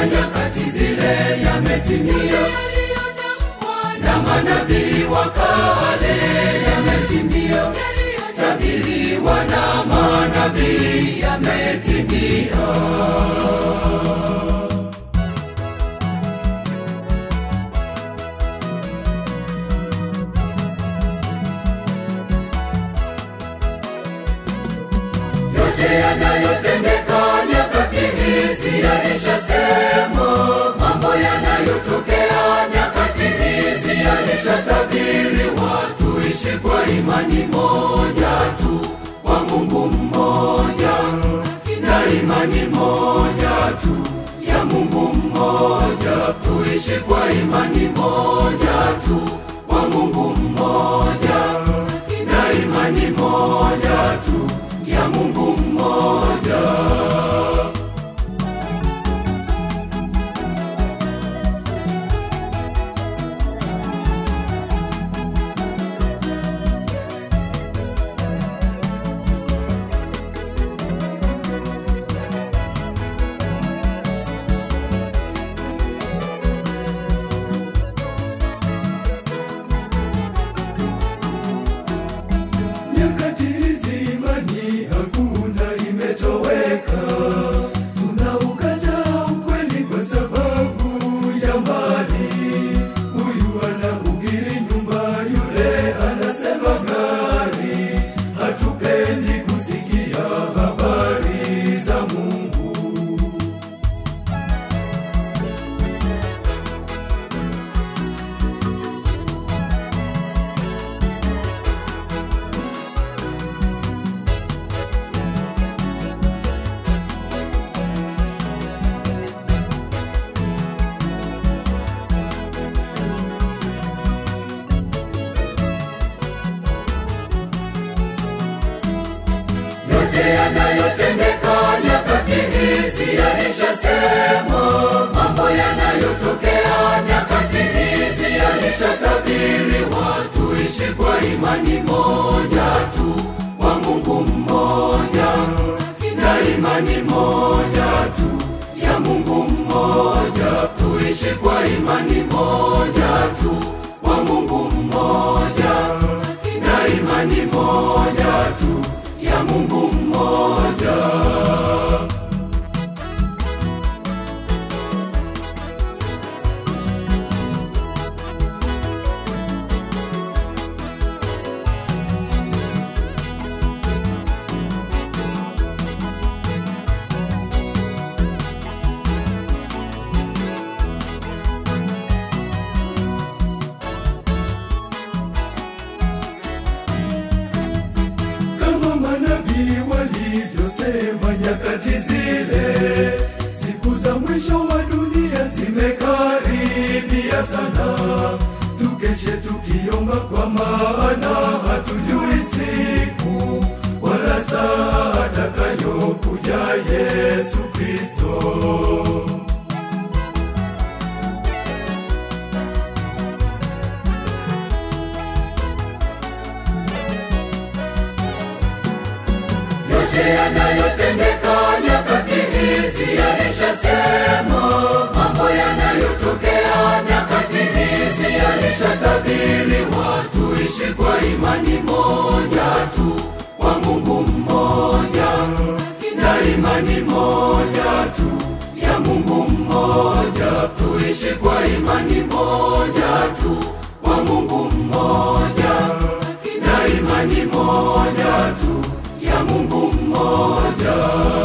ya nyakati zile yametimia, na manabii wa kale yametimia, tabiriwa na manabii yametimia. yote yanayotendeka nyakati hizi yalishasemwa, mambo yanayotokea nyakati hizi yalishatabiriwa. Tuishi kwa imani moja tu kwa Mungu mmoja, na imani moja tu ya Mungu mmoja. Tuishi kwa imani moja tu kwa Mungu mmoja, na imani moja tu ya Mungu mmoja. Nyakati hizi imani hakuna imetoweka, tunaukataa ukweli kwa sababu ya mali. Huyu anahubiri nyumba, yule anasema gari. Hatupendi kusikia habari za Mungu. yote yanayotendeka nyakati hizi yalishasemwa, mambo yanayotokea nyakati hizi yalishatabiriwa. Tuishi kwa imani moja tu kwa Mungu mmoja, na imani moja tu ya Mungu mmoja. Tuishi kwa imani moja tu kwa Mungu mmoja, na imani moja tu ya Mungu mmoja. kama manabii walivyosema nyakati zile, siku za mwisho wa dunia zimekaribia sana. Tukeshe tukiomba, kwa maana hatujui siku wala saa atakayokuja Yesu Kristo. yote yanayotendeka nyakati hizi yalishasemwa, mambo yanayotokea nyakati hizi yalishatabiriwa. Tuishi kwa imani moja tu kwa Mungu mmoja, na imani moja tu ya Mungu mmoja. Tuishi kwa imani moja tu kwa Mungu mmoja, na imani moja tu ya Mungu mmoja.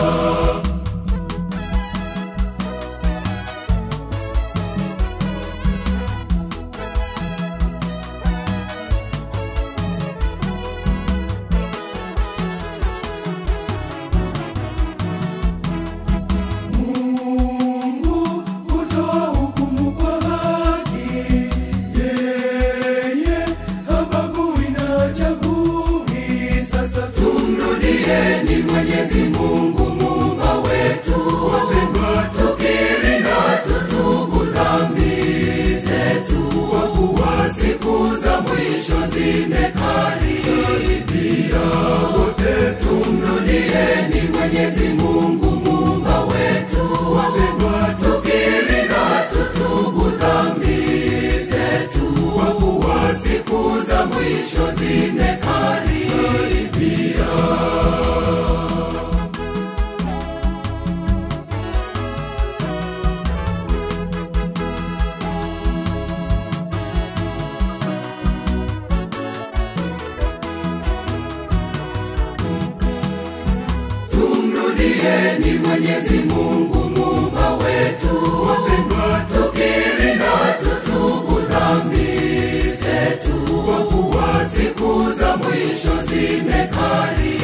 Mungu hutoa hukumu kwa haki, yeye habagui na chagui. Sasa tumrudieni Mwenyezi Mungu muumba wetu, wapendwa, tukiri na tutubu dhambi zetu, kwa kuwa siku za mwisho zimekaribia. Wote tumrudieni Mwenyezi Mungu muumba wetu, wapendwa, tukiri Mrudieni Mwenyezi Mungu muumba wetu, wapendwa, tukiri na tutubu dhambi zetu, kwa kuwa siku za mwisho zimekaribia.